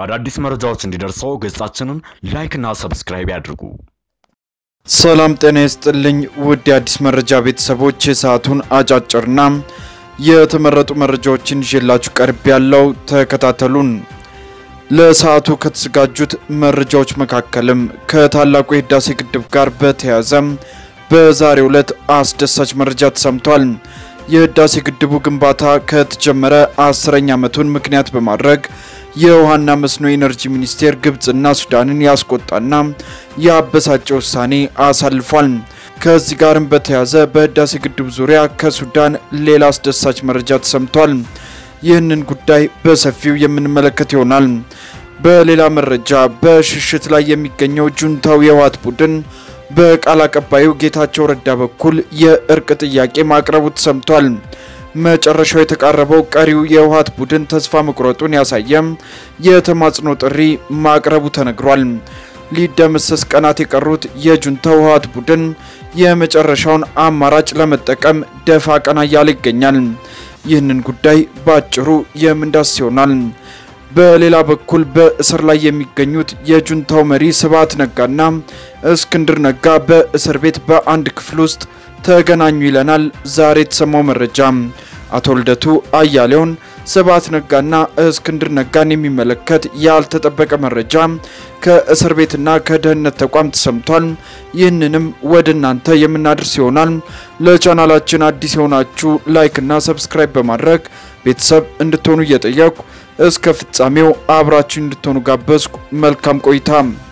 አዳዲስ መረጃዎች እንዲደርሰው ገጻችንን ላይክና ሰብስክራይብ ያድርጉ። ሰላም ጤና ይስጥልኝ ውድ የአዲስ መረጃ ቤተሰቦች፣ የሰዓቱን አጫጭርና የተመረጡ መረጃዎችን ይዤላችሁ ቀርብ ያለው ተከታተሉን። ለሰዓቱ ከተዘጋጁት መረጃዎች መካከልም ከታላቁ የህዳሴ ግድብ ጋር በተያያዘ በዛሬው ዕለት አስደሳች መረጃ ተሰምቷል። የህዳሴ ግድቡ ግንባታ ከተጀመረ አስረኛ ዓመቱን ምክንያት በማድረግ የውሃና መስኖ ኢነርጂ ሚኒስቴር ግብፅና ሱዳንን ያስቆጣና ያበሳጨ ውሳኔ አሳልፏል። ከዚህ ጋርም በተያያዘ በህዳሴ ግድብ ዙሪያ ከሱዳን ሌላ አስደሳች መረጃ ተሰምቷል። ይህንን ጉዳይ በሰፊው የምንመለከት ይሆናል። በሌላ መረጃ በሽሽት ላይ የሚገኘው ጁንታው የህወሓት ቡድን በቃል አቀባዩ ጌታቸው ረዳ በኩል የእርቅ ጥያቄ ማቅረቡ ተሰምቷል። መጨረሻው የተቃረበው ቀሪው የህወሓት ቡድን ተስፋ መቁረጡን ያሳየም የተማጽኖ ጥሪ ማቅረቡ ተነግሯል። ሊደመሰስ ቀናት የቀሩት የጁንታው ህወሓት ቡድን የመጨረሻውን አማራጭ ለመጠቀም ደፋ ቀና እያለ ይገኛል። ይህንን ጉዳይ በአጭሩ የምንዳስ ይሆናል። በሌላ በኩል በእስር ላይ የሚገኙት የጁንታው መሪ ስብሃት ነጋና እስክንድር ነጋ በእስር ቤት በአንድ ክፍል ውስጥ ተገናኙ ይለናል ዛሬ የተሰማው መረጃ። አቶ ልደቱ አያሌውን ስብሃት ነጋና እስክንድር ነጋን የሚመለከት ያልተጠበቀ መረጃ ከእስር ቤትና ከደህንነት ተቋም ተሰምቷል። ይህንንም ወደ እናንተ የምናደርስ ይሆናል። ለቻናላችን አዲስ የሆናችሁ ላይክና ሰብስክራይብ በማድረግ ቤተሰብ እንድትሆኑ እየጠየቁ እስከ ፍጻሜው አብራችሁ እንድትሆኑ ጋበዝኩ። መልካም ቆይታ።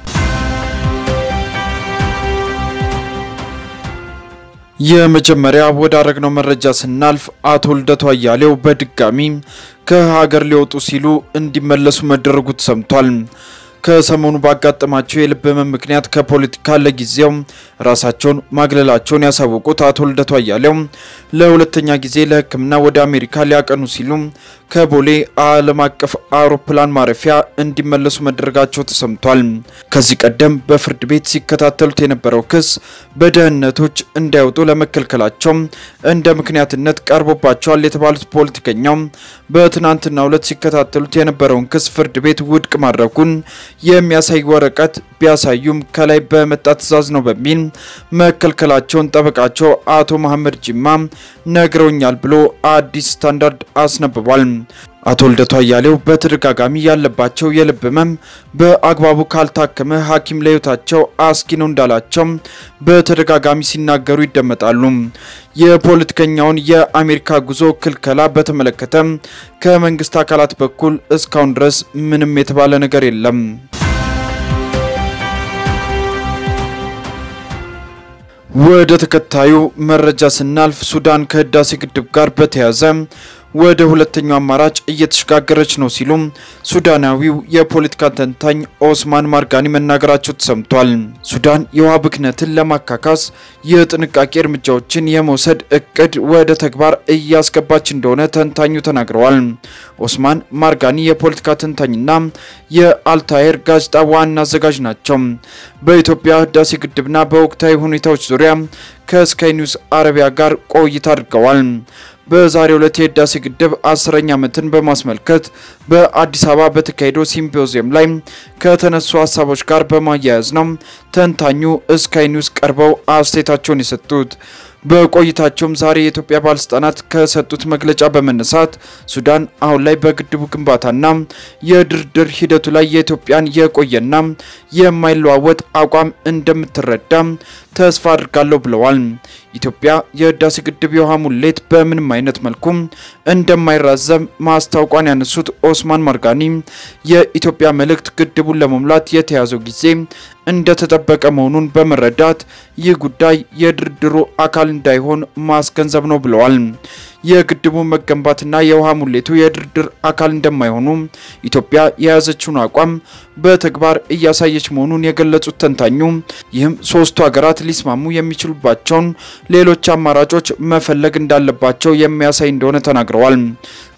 የመጀመሪያ ወዳረግነው መረጃ ስናልፍ አቶ ልደቱ አያሌው በድጋሚ ከሀገር ሊወጡ ሲሉ እንዲመለሱ መደረጉ ተሰምቷል። ከሰሞኑ ባጋጠማቸው የልብ ህመም ምክንያት ከፖለቲካ ለጊዜው ራሳቸውን ማግለላቸውን ያሳወቁት አቶ ልደቱ አያሌው ለሁለተኛ ጊዜ ለሕክምና ወደ አሜሪካ ሊያቀኑ ሲሉ ከቦሌ ዓለም አቀፍ አውሮፕላን ማረፊያ እንዲመለሱ መደረጋቸው ተሰምቷል። ከዚህ ቀደም በፍርድ ቤት ሲከታተሉት የነበረው ክስ በደህንነቶች እንዳይወጡ ለመከልከላቸው እንደ ምክንያትነት ቀርቦባቸዋል የተባሉት ፖለቲከኛው በትናንትናው ዕለት ሲከታተሉት የነበረውን ክስ ፍርድ ቤት ውድቅ ማድረጉን የሚያሳይ ወረቀት ቢያሳዩም ከላይ በመጣ ትዕዛዝ ነው በሚል መከልከላቸውን ጠበቃቸው አቶ መሐመድ ጅማ ነግረውኛል ብሎ አዲስ ስታንዳርድ አስነብቧል። አቶ ልደቱ አያሌው በተደጋጋሚ ያለባቸው የልብ ህመም በአግባቡ ካልታከመ ሐኪም ለህይወታቸው አስጊ ነው እንዳላቸው በተደጋጋሚ ሲናገሩ ይደመጣሉ። የፖለቲከኛውን የአሜሪካ ጉዞ ክልከላ በተመለከተ ከመንግስት አካላት በኩል እስካሁን ድረስ ምንም የተባለ ነገር የለም። ወደ ተከታዩ መረጃ ስናልፍ ሱዳን ከህዳሴ ግድብ ጋር በተያያዘ ወደ ሁለተኛው አማራጭ እየተሸጋገረች ነው ሲሉ ሱዳናዊው የፖለቲካ ተንታኝ ኦስማን ማርጋኒ መናገራቸው ተሰምቷል። ሱዳን የውሃ ብክነትን ለማካካስ የጥንቃቄ እርምጃዎችን የመውሰድ እቅድ ወደ ተግባር እያስገባች እንደሆነ ተንታኙ ተናግረዋል። ኦስማን ማርጋኒ የፖለቲካ ተንታኝና የአልታየር ጋዜጣ ዋና አዘጋጅ ናቸው። በኢትዮጵያ ህዳሴ ግድብና በወቅታዊ ሁኔታዎች ዙሪያ ከስካይ ኒውስ አረቢያ ጋር ቆይታ አድርገዋል። በዛሬው ዕለት የህዳሴ ግድብ አስረኛ ዓመትን በማስመልከት በአዲስ አበባ በተካሄደው ሲምፖዚየም ላይ ከተነሱ ሀሳቦች ጋር በማያያዝ ነው ተንታኙ ስካይ ኒውስ ቀርበው አስተያየታቸውን የሰጡት። በቆይታቸውም ዛሬ የኢትዮጵያ ባለስልጣናት ከሰጡት መግለጫ በመነሳት ሱዳን አሁን ላይ በግድቡ ግንባታና የድርድር ሂደቱ ላይ የኢትዮጵያን የቆየና የማይለዋወጥ አቋም እንደምትረዳ ተስፋ አድርጋለሁ ብለዋል። ኢትዮጵያ የህዳሴ ግድብ የውሃ ሙሌት በምንም አይነት መልኩ እንደማይራዘም ማስታወቋን ያነሱት ኦስማን ማርጋኒ የኢትዮጵያ መልእክት ግድቡን ለመሙላት የተያዘው ጊዜ እንደተጠበቀ መሆኑን በመረዳት ይህ ጉዳይ የድርድሩ አካል እንዳይሆን ማስገንዘብ ነው ብለዋል። የግድቡ መገንባትና የውሃ ሙሌቱ የድርድር አካል እንደማይሆኑ ኢትዮጵያ የያዘችውን አቋም በተግባር እያሳየች መሆኑን የገለጹት ተንታኙ ይህም ሶስቱ ሀገራት ሊስማሙ የሚችሉባቸውን ሌሎች አማራጮች መፈለግ እንዳለባቸው የሚያሳይ እንደሆነ ተናግረዋል።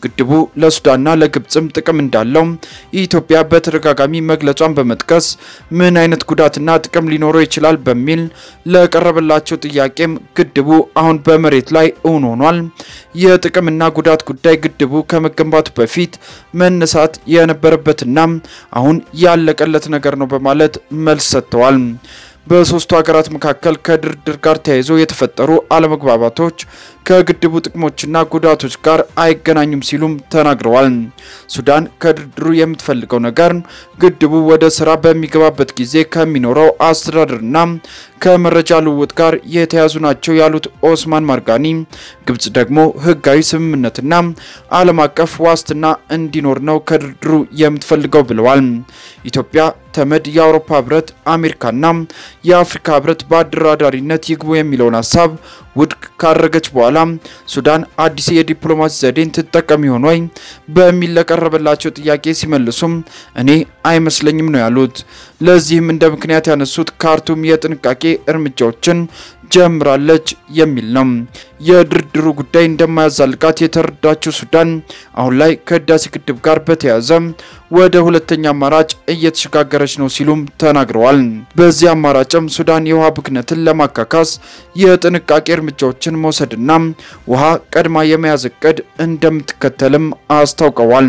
ግድቡ ለሱዳንና ለግብፅም ጥቅም እንዳለው ኢትዮጵያ በተደጋጋሚ መግለጿን በመጥቀስ ምን አይነት ጉዳትና ጥቅም ሊኖረው ይችላል በሚል ለቀረበላቸው ጥያቄም ግድቡ አሁን በመሬት ላይ እውን ሆኗል። የጥቅምና ጉዳት ጉዳይ ግድቡ ከመገንባቱ በፊት መነሳት የነበረበትና አሁን ያለቀለት ነገር ነው በማለት መልስ ሰጥተዋል። በሶስቱ ሀገራት መካከል ከድርድር ጋር ተያይዞ የተፈጠሩ አለመግባባቶች ከግድቡ ጥቅሞችና ጉዳቶች ጋር አይገናኙም ሲሉም ተናግረዋል። ሱዳን ከድርድሩ የምትፈልገው ነገር ግድቡ ወደ ስራ በሚገባበት ጊዜ ከሚኖረው አስተዳደርና ከመረጃ ልውውጥ ጋር የተያዙ ናቸው ያሉት ኦስማን ማርጋኒ፣ ግብጽ ደግሞ ህጋዊ ስምምነትና ዓለም አቀፍ ዋስትና እንዲኖር ነው ከድርድሩ የምትፈልገው ብለዋል። ኢትዮጵያ ተመድ፣ የአውሮፓ ህብረት፣ አሜሪካና የአፍሪካ ህብረት በአደራዳሪነት ይግቡ የሚለውን ሀሳብ ውድቅ ካደረገች በኋላ ሱዳን አዲስ የዲፕሎማሲ ዘዴን ትጠቀም ይሆን ወይ በሚል ለቀረበላቸው ጥያቄ ሲመልሱም እኔ አይመስለኝም ነው ያሉት። ለዚህም እንደ ምክንያት ያነሱት ካርቱም የጥንቃቄ እርምጃዎችን ጀምራለች የሚል ነው። የድርድሩ ጉዳይ እንደማያዛልቃት የተረዳችው ሱዳን አሁን ላይ ከህዳሴ ግድብ ጋር በተያያዘ ወደ ሁለተኛ አማራጭ እየተሸጋገረች ነው ሲሉም ተናግረዋል። በዚህ አማራጭም ሱዳን የውሃ ብክነትን ለማካካስ የጥንቃቄ እርምጃዎችን መውሰድና ውሃ ቀድማ የመያዝ እቅድ እንደምትከተልም አስታውቀዋል።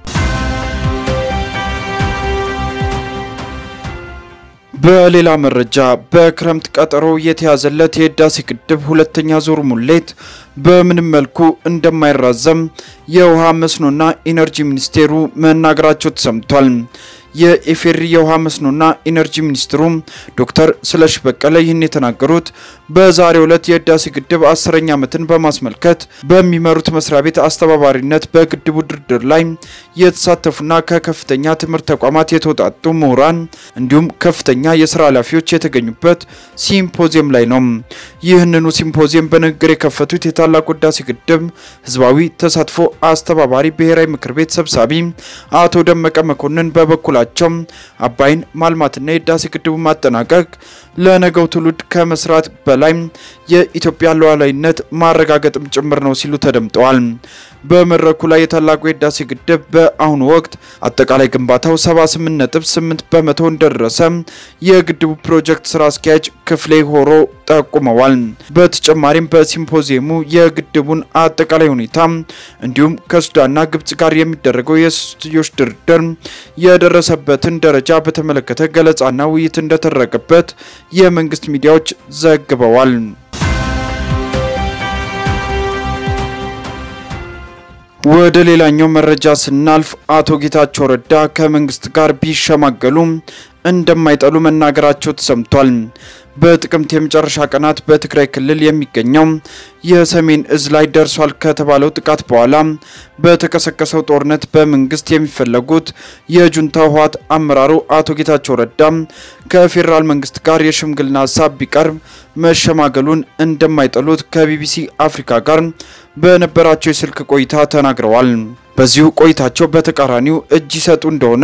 በሌላ መረጃ በክረምት ቀጠሮ የተያዘለት የህዳሴ ግድብ ሁለተኛ ዙር ሙሌት በምንም መልኩ እንደማይራዘም የውሃ መስኖና ኢነርጂ ሚኒስቴሩ መናገራቸው ተሰምቷል። የኢፌሪ የውሃ መስኖና ኢነርጂ ሚኒስትሩ ዶክተር ስለሽ በቀለ ይህን የተናገሩት በዛሬው ዕለት የህዳሴ ግድብ አስረኛ ዓመትን በማስመልከት በሚመሩት መስሪያ ቤት አስተባባሪነት በግድቡ ድርድር ላይ የተሳተፉና ከከፍተኛ ትምህርት ተቋማት የተውጣጡ ምሁራን እንዲሁም ከፍተኛ የስራ ኃላፊዎች የተገኙበት ሲምፖዚየም ላይ ነው። ይህንኑ ሲምፖዚየም በንግግር የከፈቱት የታላቁ ህዳሴ ግድብ ህዝባዊ ተሳትፎ አስተባባሪ ብሔራዊ ምክር ቤት ሰብሳቢ አቶ ደመቀ መኮንን በበኩላቸው አባይን ማልማትና የህዳሴ ግድቡ ማጠናቀቅ ለነገው ትውልድ ከመስራት በላይ የኢትዮጵያ ሉዓላዊነት ማረጋገጥም ጭምር ነው ሲሉ ተደምጠዋል። በመድረኩ ላይ የታላቁ የህዳሴ ግድብ በአሁኑ ወቅት አጠቃላይ ግንባታው 78.8 በመቶ እንደደረሰ የግድቡ ፕሮጀክት ስራ አስኪያጅ ክፍሌ ሆሮ ጠቁመዋል። በተጨማሪም በሲምፖዚየሙ የግድቡን አጠቃላይ ሁኔታ እንዲሁም ከሱዳንና ግብጽ ጋር የሚደረገው የሶስትዮሽ ድርድር የደረሰበትን ደረጃ በተመለከተ ገለጻና ውይይት እንደተደረገበት የመንግስት ሚዲያዎች ዘግበዋል። ወደ ሌላኛው መረጃ ስናልፍ አቶ ጌታቸው ረዳ ከመንግስት ጋር ቢሸማገሉም እንደማይጠሉ መናገራቸው ተሰምቷል። በጥቅምት የመጨረሻ ቀናት በትግራይ ክልል የሚገኘው የሰሜን እዝ ላይ ደርሷል ከተባለው ጥቃት በኋላ በተቀሰቀሰው ጦርነት በመንግስት የሚፈለጉት የጁንታው ህወሓት አመራሩ አቶ ጌታቸው ረዳ ከፌዴራል መንግስት ጋር የሽምግልና ሀሳብ ቢቀርብ መሸማገሉን እንደማይጠሉት ከቢቢሲ አፍሪካ ጋር በነበራቸው የስልክ ቆይታ ተናግረዋል። በዚሁ ቆይታቸው በተቃራኒው እጅ ይሰጡ እንደሆነ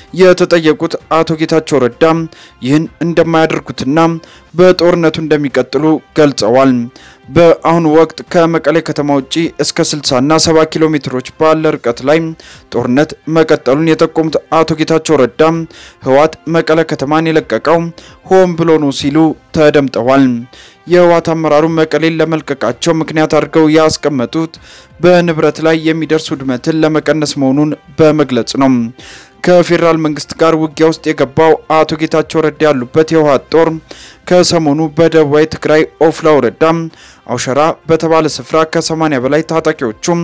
የተጠየቁት አቶ ጌታቸው ረዳ ይህን እንደማያደርጉትና በጦርነቱ እንደሚቀጥሉ ገልጸዋል። በአሁኑ ወቅት ከመቀሌ ከተማ ውጪ እስከ 60 እና 70 ኪሎ ሜትሮች ባለ ርቀት ላይ ጦርነት መቀጠሉን የጠቆሙት አቶ ጌታቸው ረዳ ህወሓት መቀለ ከተማን የለቀቀው ሆን ብሎ ነው ሲሉ ተደምጠዋል። የህወሓት አመራሩ መቀሌን ለመልቀቃቸው ምክንያት አድርገው ያስቀመጡት በንብረት ላይ የሚደርስ ውድመትን ለመቀነስ መሆኑን በመግለጽ ነው። ከፌዴራል መንግስት ጋር ውጊያ ውስጥ የገባው አቶ ጌታቸው ረዳ ያሉበት የህወሓት ጦር ከሰሞኑ በደቡባዊ ትግራይ ኦፍላ ወረዳ አውሸራ በተባለ ስፍራ ከ80 በላይ ታጣቂዎቹም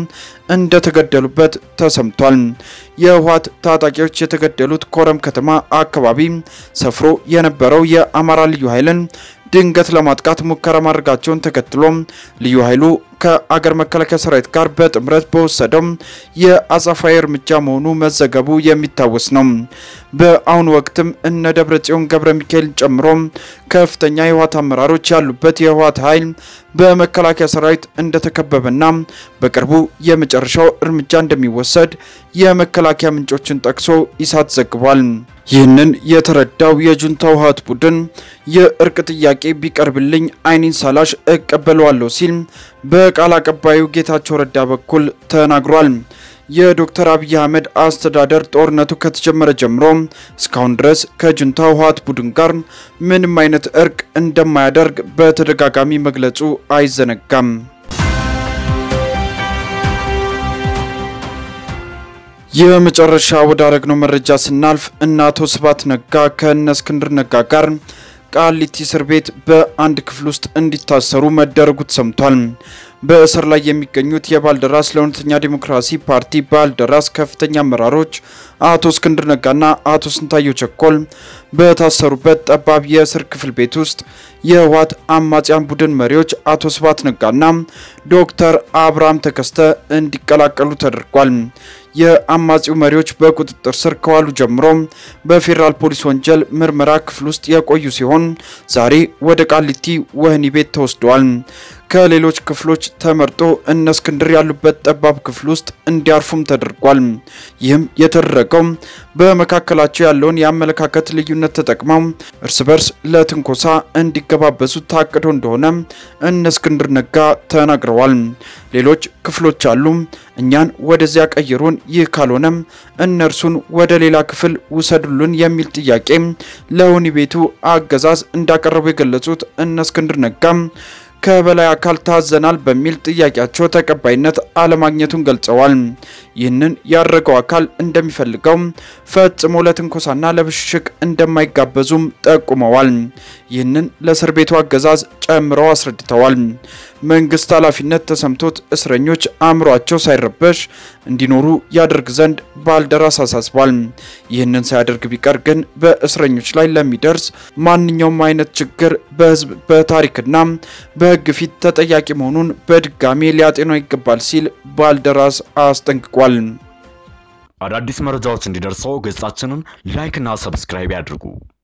እንደተገደሉበት ተሰምቷል። የህወሓት ታጣቂዎች የተገደሉት ኮረም ከተማ አካባቢ ሰፍሮ የነበረው የአማራ ልዩ ኃይልን ድንገት ለማጥቃት ሙከራ ማድረጋቸውን ተከትሎ ልዩ ኃይሉ ከአገር መከላከያ ሰራዊት ጋር በጥምረት በወሰደው የአጸፋዊ እርምጃ መሆኑ መዘገቡ የሚታወስ ነው። በአሁኑ ወቅትም እነ ደብረ ጽዮን ገብረ ሚካኤልን ጨምሮ ከፍተኛ የህወሓት አመራሮች ያሉበት የህወሓት ኃይል በመከላከያ ሰራዊት እንደተከበበና በቅርቡ የመጨረሻው እርምጃ እንደሚወሰድ የመከላከያ ምንጮችን ጠቅሶ ኢሳት ዘግቧል። ይህንን የተረዳው የጁንታው ህወሓት ቡድን የእርቅ ጥያቄ ቢቀርብልኝ አይኔን ሳላሽ እቀበለዋለሁ ሲል በቃል አቀባዩ ጌታቸው ረዳ በኩል ተናግሯል። የዶክተር አብይ አህመድ አስተዳደር ጦርነቱ ከተጀመረ ጀምሮ እስካሁን ድረስ ከጁንታው ህወሓት ቡድን ጋር ምንም አይነት እርቅ እንደማያደርግ በተደጋጋሚ መግለጹ አይዘነጋም። የመጨረሻ ወዳረግነው መረጃ ስናልፍ እነ አቶ ስብሃት ነጋ ከእነ እስክንድር ነጋ ጋር ቃሊቲ እስር ቤት በአንድ ክፍል ውስጥ እንዲታሰሩ መደረጉ ተሰምቷል። በእስር ላይ የሚገኙት የባልደራስ ለእውነተኛ ዲሞክራሲ ፓርቲ ባልደራስ ከፍተኛ አመራሮች አቶ እስክንድር ነጋና አቶ ስንታየው ቸኮል በታሰሩበት ጠባብ የእስር ክፍል ቤት ውስጥ የህወሓት አማጽያን ቡድን መሪዎች አቶ ስብሃት ነጋና ዶክተር አብርሃም ተከስተ እንዲቀላቀሉ ተደርጓል። የአማጺው መሪዎች በቁጥጥር ስር ከዋሉ ጀምሮ በፌዴራል ፖሊስ ወንጀል ምርመራ ክፍል ውስጥ የቆዩ ሲሆን ዛሬ ወደ ቃሊቲ ወህኒ ቤት ተወስደዋል። ከሌሎች ክፍሎች ተመርጦ እነ እስክንድር ያሉበት ጠባብ ክፍል ውስጥ እንዲያርፉም ተደርጓል። ይህም የተደረገው በመካከላቸው ያለውን የአመለካከት ልዩነት ተጠቅመው እርስ በርስ ለትንኮሳ እንዲገባበሱ ታቅዶ እንደሆነ እነ እስክንድር ነጋ ተናግረዋል። ሌሎች ክፍሎች አሉ፣ እኛን ወደዚያ ቀይሩን፣ ይህ ካልሆነም እነርሱን ወደ ሌላ ክፍል ውሰዱልን የሚል ጥያቄ ለወህኒ ቤቱ አገዛዝ እንዳቀረቡ የገለጹት እነ እስክንድር ነጋም ከበላይ አካል ታዘናል በሚል ጥያቄያቸው ተቀባይነት አለማግኘቱን ገልጸዋል። ይህንን ያደረገው አካል እንደሚፈልገው ፈጽሞ ለትንኮሳና ለብሽሽቅ እንደማይጋበዙም ጠቁመዋል። ይህንን ለእስር ቤቱ አገዛዝ ጨምረው አስረድተዋል። መንግስት ኃላፊነት ተሰምቶት እስረኞች አእምሯቸው ሳይረበሽ እንዲኖሩ ያደርግ ዘንድ ባልደራስ አሳስቧል። ይህንን ሳያደርግ ቢቀር ግን በእስረኞች ላይ ለሚደርስ ማንኛውም አይነት ችግር በህዝብ በታሪክና በህግ ፊት ተጠያቂ መሆኑን በድጋሜ ሊያጤነው ይገባል ሲል ባልደራስ አስጠንቅቋል። አዳዲስ መረጃዎች እንዲደርሰው ገጻችንን ላይክ እና ሰብስክራይብ ያድርጉ።